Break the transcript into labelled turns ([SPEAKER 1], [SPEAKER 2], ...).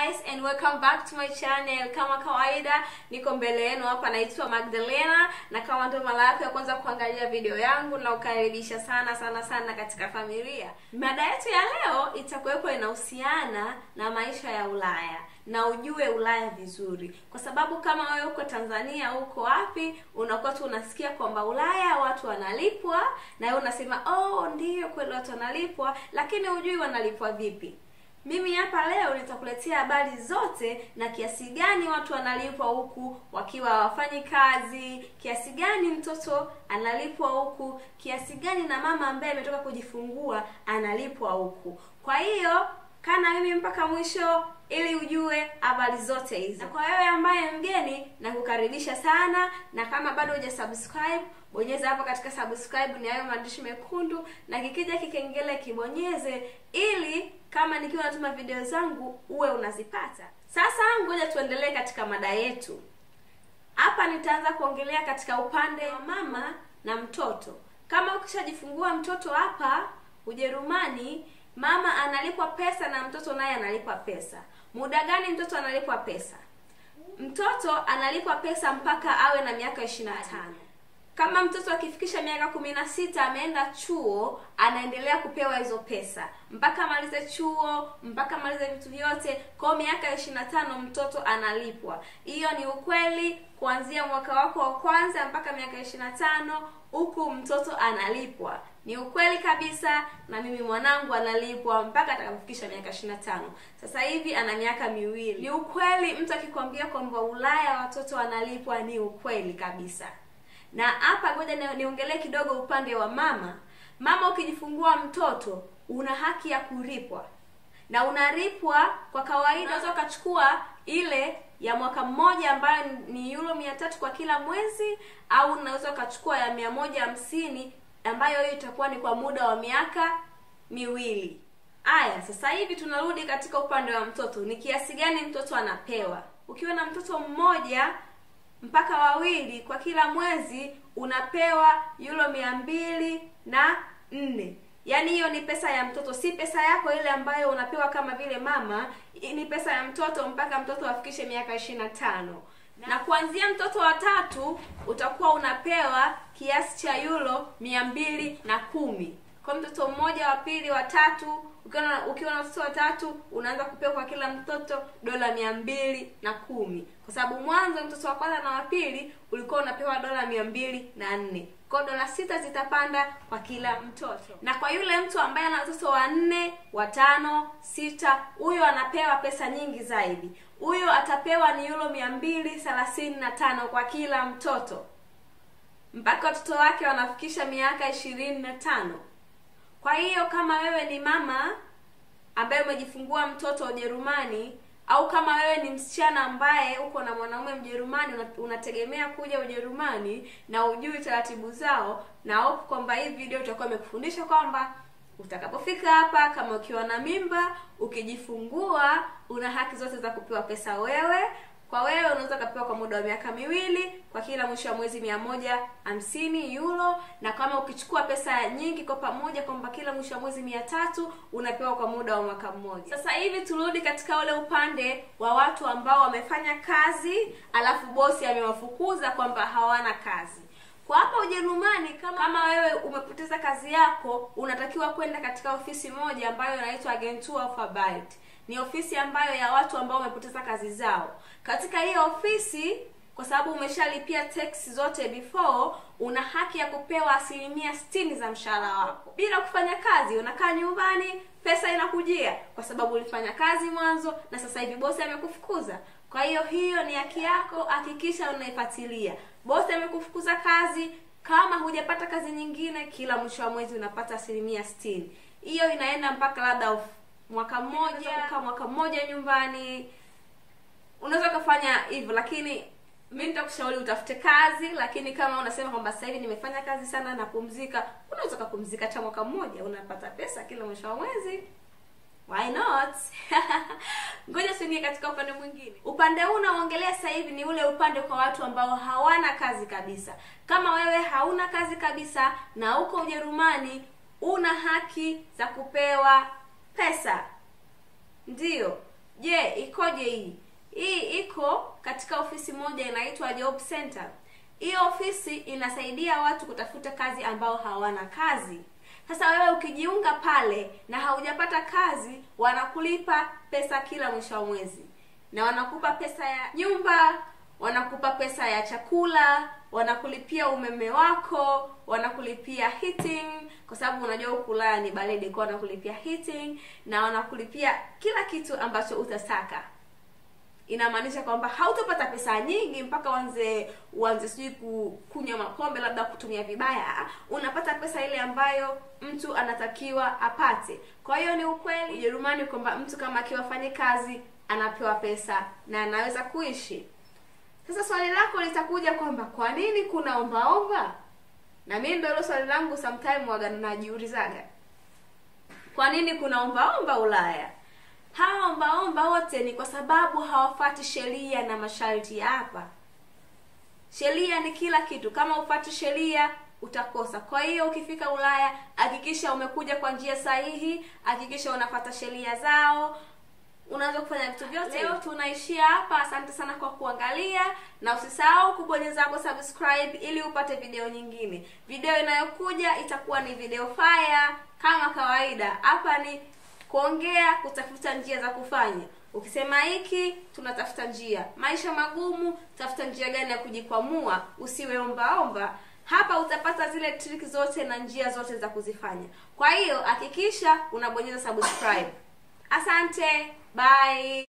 [SPEAKER 1] guys and welcome back to my channel kama kawaida niko mbele yenu hapa naitwa magdalena na kama ndio mara yako ya kwanza kuangalia video yangu na ukaribisha sana sana sana katika familia mada yetu ya leo itakuwepo inahusiana na maisha ya ulaya na ujue ulaya vizuri kwa sababu kama wewe uko tanzania uko wapi unakuwa tu unasikia kwamba ulaya watu wanalipwa na wewe unasema oh ndiyo kweli watu wanalipwa lakini hujui wanalipwa vipi mimi hapa leo nitakuletea habari zote na kiasi gani watu wanalipwa huku wakiwa hawafanyi kazi kiasi gani mtoto analipwa huku kiasi gani na mama ambaye ametoka kujifungua analipwa huku kwa hiyo kana mimi mpaka mwisho ili ujue habari zote hizi na kwa wewe ambaye mgeni na kukaribisha sana na kama bado huja subscribe bonyeza hapo katika subscribe ni hayo maandishi mekundu na kikija kikengele kibonyeze ili kama nikiwa natuma video zangu uwe unazipata sasa ngoja tuendelee katika mada yetu hapa nitaanza kuongelea katika upande wa mama na mtoto kama ukishajifungua mtoto hapa ujerumani mama analipwa pesa na mtoto naye analipwa pesa muda gani mtoto analipwa pesa mtoto analipwa pesa mpaka awe na miaka ishiri na tano kama mtoto akifikisha miaka kumi na sita ameenda chuo anaendelea kupewa hizo pesa mpaka amalize chuo mpaka amalize vitu vyote kwao miaka ishiri na tano mtoto analipwa hiyo ni ukweli kuanzia mwaka wako wa kwanza mpaka miaka ishiri na tano huku mtoto analipwa ni ukweli kabisa na mimi mwanangu analipwa mpaka atakapofikisha miaka ishiri na tano sasa hivi ana miaka miwili ni ukweli mtu akikwambia kwamba ulaya watoto wanalipwa ni ukweli kabisa na hapa ngoja niongelee kidogo upande wa mama mama ukijifungua mtoto una haki ya kulipwa na unalipwa kwa kawaida unaweza ukachukua ile ya mwaka mmoja ambayo ni euro mia tatu kwa kila mwezi au unaweza ukachukua ya mia moja hamsini ambayo hiyo itakuwa ni kwa muda wa miaka miwili aya sasa hivi tunarudi katika upande wa mtoto ni kiasi gani mtoto anapewa ukiwa na mtoto mmoja mpaka wawili kwa kila mwezi unapewa euro mia mbili na nne yaani hiyo ni pesa ya mtoto si pesa yako ile ambayo unapewa kama vile mama ni pesa ya mtoto mpaka mtoto afikishe miaka ishiri na tano na kuanzia mtoto wa tatu utakuwa unapewa kiasi cha euro mia mbili na kumi kwa mtoto mmoja wa pili wa tatu ukiwa na ukiwa na watoto watatu unaanza kupewa kwa kila mtoto dola mia mbili na kumi kwa sababu mwanzo mtoto wa kwanza na wa pili ulikuwa unapewa dola mia mbili na nne kwao dola sita zitapanda kwa kila mtoto na kwa yule mtu ambaye ana watoto wanne watano sita huyo anapewa pesa nyingi zaidi huyo atapewa ni euro mia mbili thelathini na tano kwa kila mtoto mpaka watoto wake wanafikisha miaka ishirini na tano kwa hiyo kama wewe ni mama ambaye umejifungua mtoto ujerumani au kama wewe ni msichana ambaye uko na mwanaume mjerumani unategemea kuja ujerumani na ujui taratibu zao na hope kwamba hii video itakuwa imekufundisha kwamba utakapofika hapa kama ukiwa na mimba ukijifungua una haki zote za kupewa pesa wewe kwa wewe unaweza ukapewa kwa muda wa miaka miwili kwa kila mwisho wa mwezi mia moja hamsini euro na kama ukichukua pesa nyingi kwa pamoja kwamba kila mwisho wa mwezi mia tatu unapewa kwa muda wa mwaka mmoja sasa hivi turudi katika ule upande wa watu ambao wamefanya kazi alafu bosi amewafukuza kwamba hawana kazi kwa hapa ujerumani kama, kama wewe umepoteza kazi yako unatakiwa kwenda katika ofisi moja ambayo inaitwa agentur of arbeit ni ofisi ambayo ya watu ambao wamepoteza kazi zao katika hiyo ofisi kwa sababu umeshalipia tax zote before una haki ya kupewa asilimia sitini za mshahara wako bila kufanya kazi unakaa nyumbani pesa inakujia kwa sababu ulifanya kazi mwanzo na sasa hivi bosi amekufukuza kwa hiyo hiyo ni haki yako hakikisha unaifuatilia bosi amekufukuza kazi kama hujapata kazi nyingine kila mwisho wa mwezi unapata asilimia sitini hiyo inaenda mpaka labda mwaka mmoja kaa mwaka mmoja nyumbani unaweza ukafanya hivyo lakini mi nitakushauri utafute kazi lakini kama unasema kwamba sasa hivi nimefanya kazi sana napumzika unaweza ukapumzika hata mwaka mmoja unapata pesa kila mwisho wa mwezi why not ngoja tuingie katika upande mwingine upande huu unaongelea sasa hivi ni ule upande kwa watu ambao hawana kazi kabisa kama wewe hauna kazi kabisa na uko ujerumani una haki za kupewa pesa ndiyo je ikoje hii hii iko katika ofisi moja inaitwa job center hii ofisi inasaidia watu kutafuta kazi ambao hawana kazi sasa wewe ukijiunga pale na haujapata kazi wanakulipa pesa kila mwisho wa mwezi na wanakupa pesa ya nyumba wanakupa pesa ya chakula wanakulipia umeme wako wanakulipia heating kwa sababu unajua huku Ulaya ni baridi kwa wanakulipia heating na wanakulipia kila kitu ambacho utataka inamaanisha kwamba hautapata pesa nyingi mpaka uanze uanze sijui ku- kunywa mapombe labda kutumia vibaya unapata pesa ile ambayo mtu anatakiwa apate kwa hiyo ni ukweli ujerumani kwamba mtu kama akiwa afanye kazi anapewa pesa na anaweza kuishi sasa swali lako litakuja kwamba kwa nini kuna ombaomba na mimi ndio hilo swali langu sometime waga najiulizaga kwa nini kuna ombaomba ulaya hawa ombaomba wote ni kwa sababu hawafati sheria na masharti ya hapa sheria ni kila kitu kama ufati sheria utakosa kwa hiyo ukifika ulaya hakikisha umekuja kwa njia sahihi hakikisha unafata sheria zao unaweza kufanya vitu vyote leo tunaishia hapa asante sana kwa kuangalia na usisahau kubonyeza hapo subscribe ili upate video nyingine video inayokuja itakuwa ni video fire kama kawaida hapa ni kuongea kutafuta njia za kufanya ukisema hiki tunatafuta njia maisha magumu tafuta njia gani ya kujikwamua usiwe ombaomba hapa utapata zile trick zote na njia zote za kuzifanya kwa hiyo hakikisha unabonyeza subscribe asante bye